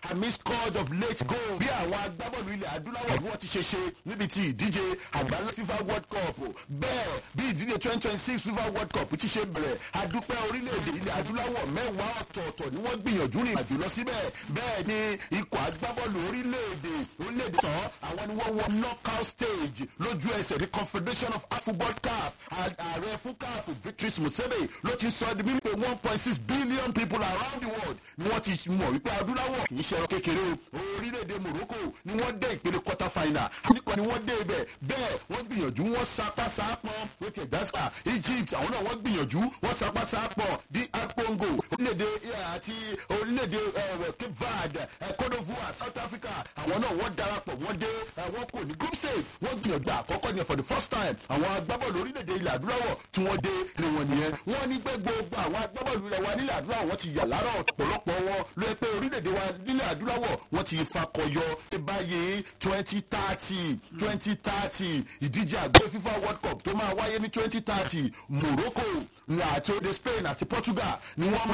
àmì scored of late goal bí àwọn agbábọ́ọ̀lù ilẹ̀ adúláwọ̀ bí wọ́n ti ṣe ṣe níbi tí ìdíje àgbáńlá fifa world cup bẹ́ẹ̀ bí ìdíje twenty twenty six fifa world cup ti ṣe bẹ̀rẹ̀ adúpẹ́ orílẹ̀-èdè ilẹ̀ adúláwọ̀ mẹ́wàá ọ̀tọ̀ọ̀tọ̀ ni wọ́n gbìyànjú rìn àjò lọ síbẹ̀ bẹ́ẹ̀ ni ikọ̀ agbábọ́ọ̀lù orílẹ̀-èdè orílẹ̀-èdè tán àwọn ni wọ́n wọ knockout stage lójú ẹsẹ̀ the confederation of football caf ààrẹ fún caf beatrice musebe ló ti sọ di mímú pé one point six billion people around the world ni wọ́n ti mọ̀ wípé adúláwọ̀ kì í ṣe ẹran kékeré o orílẹ̀-èdè morocco ni wọ́n dé ìpele quarter final nípa ni wọ́n dé ibẹ̀ bẹ́ẹ̀ wọ́n gbìyànjú wọ́n sapá sápọn wọ́n ti ẹ̀dá egypt àwọn náà wọ́n gbìyànjú wọ́n sapá sápọn di apongo orílẹ̀-èdè àti orílẹ̀-èdè cape verde cote divoire south africa àwọn náà wọ́n darapọ̀ wọ́n dé wọ́n kò ní group stage wọ́n gbìyànjú àkọ́kọ́ ni for the first time àwọn agbábọ́ọ̀lù orílẹ̀-èdè ilẹ̀ adúláwọ̀ tí wọ́n dé ni wọ́n nìyẹn wọ́n ní pé gbogbo àwọn agbábọ́ọ̀lù ilẹ̀ wa nílẹ̀ adúláwọ̀ wọ́n ti yà lára ọ̀pọ̀lọpọ̀ wọn ló yẹ pé orílẹ̀-èdè wa nílẹ̀ adúláwọ̀ wọ́n ti fakọyọ báyìí twenty thirty twenty thirty ìdíje àgbẹ̀ fifa world cup tó máa wáyé ní twenty thirty morocco àti ode spain àti portugal ni wọ́n máa.